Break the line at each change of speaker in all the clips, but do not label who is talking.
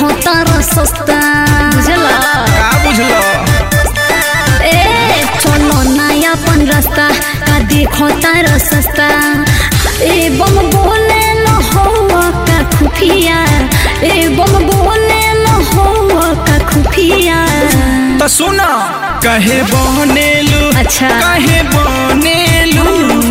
देखो तारा सस्ता बुझला
का बुझलो
ए चलो नया अपन रास्ता का देखो तारा सस्ता ए बम बोले न हो का खुफिया ए बम बोले न हो का खुफिया
तो सुना कहे बनेलू
अच्छा।
कहे बनेलू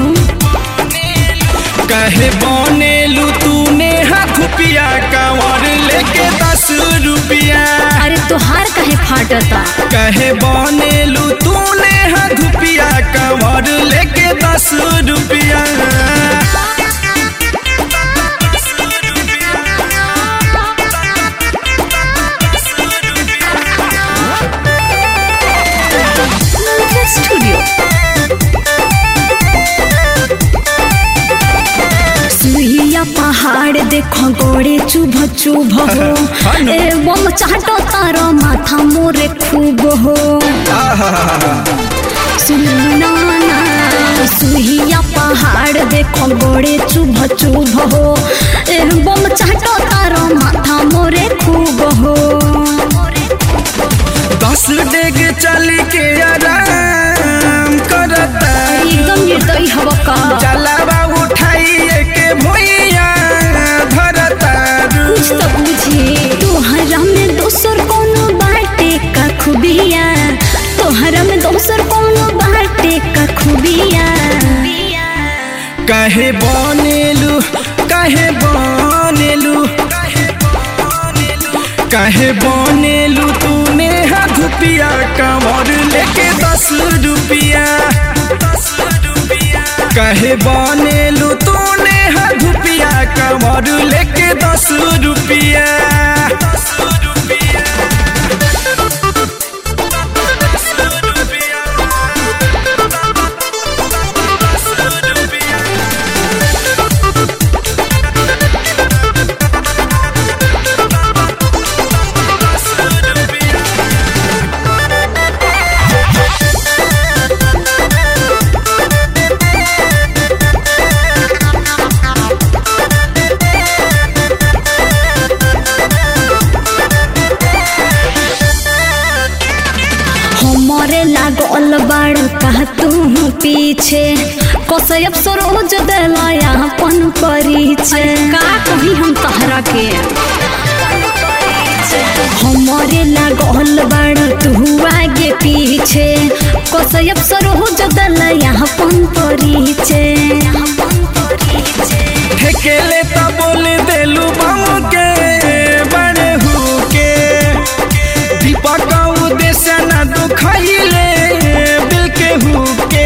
कहे बनेलू तूने हाथ पिया कांवर लेके दस रुपया
अरे तोहार काहे फाटता
कहे बनेलू तूने हाथ पिया कांवर लेके दस रुपया
स्टूडियो सुइया पहाड़ देखो गोड़े चुभ चुभ हो
हाँ ना।
एवं चाटो तारो माथा मोरे खूब हो सुनना ना सुइया पहाड़ देखो गोड़े चुभ चुभ हो एवं चाटो तारो माथा मोरे खूब हो
दस डेग चल के आराम करता
एकदम निर्दयी हवा का
जलावा उठाइए के भुइया धरता
कुछ तो बुझे तोहरा में दोसर कोनो बाटे का खूबिया तोहरा में दोसर कोनो बाटे का खूबिया
कहे बनेलू कहे बनेलू कहे बनेलू तूने हाथ पिया कमर लेके दस रुपया कहे बनेलू तूने हाथ पिया कमर लेके दस रुपया
हमरे लागल बाड़ कह तू पीछे कसयब सरोज दिलाया अपन परिचय का कही हम तहरा के हमरे लागल बाड़ तू आगे पीछे कसयब सरोज दिलाया अपन परिचय
ठेकेले त बोल देलू बम के बड़े हु के दीपक उद्देश्य न दुखैले दिल के हु के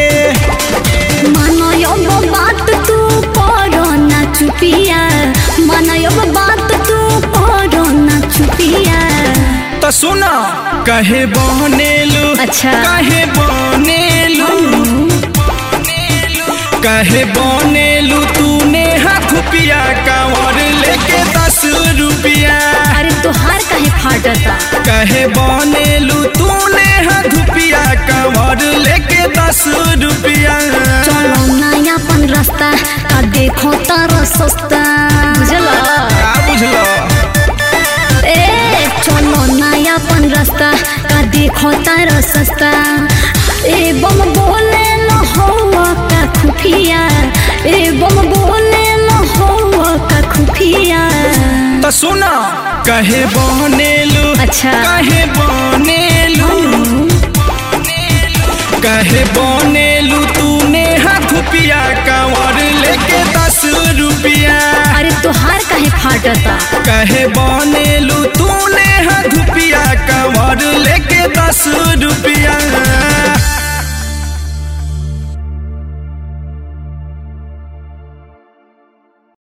मानयब बात तू करो ना चुपिया मानयब बात तू करो ना चुपिया
त सुन कहे बनेलू
अच्छा।
कहे बनेलू कहे बनेलू तूने हाथ पिया कांवर लेके दस रुपया
अरे तोहार काहे फाटता
कहे बनेलू तूने हाथ पिया कांवर लेके दस रुपया
चलो नया अपन रास्ता का देखो तारा सस्ता बुझला
का बुझलो
ए चलो नया अपन रास्ता का देखो तारा सस्ता ए बम बोले न हो का खुफिया ए बम बोले न हो का खुफिया
त सुन कहे बनेलू
अच्छा।
कहे बनेलू कहे बनेलू तूने हाथ पिया कांवर लेके दस रुपया
अरे तोहार काहे फाटता
कहे बनेलू तूने हाथ पिया कांवर लेके दस रुपया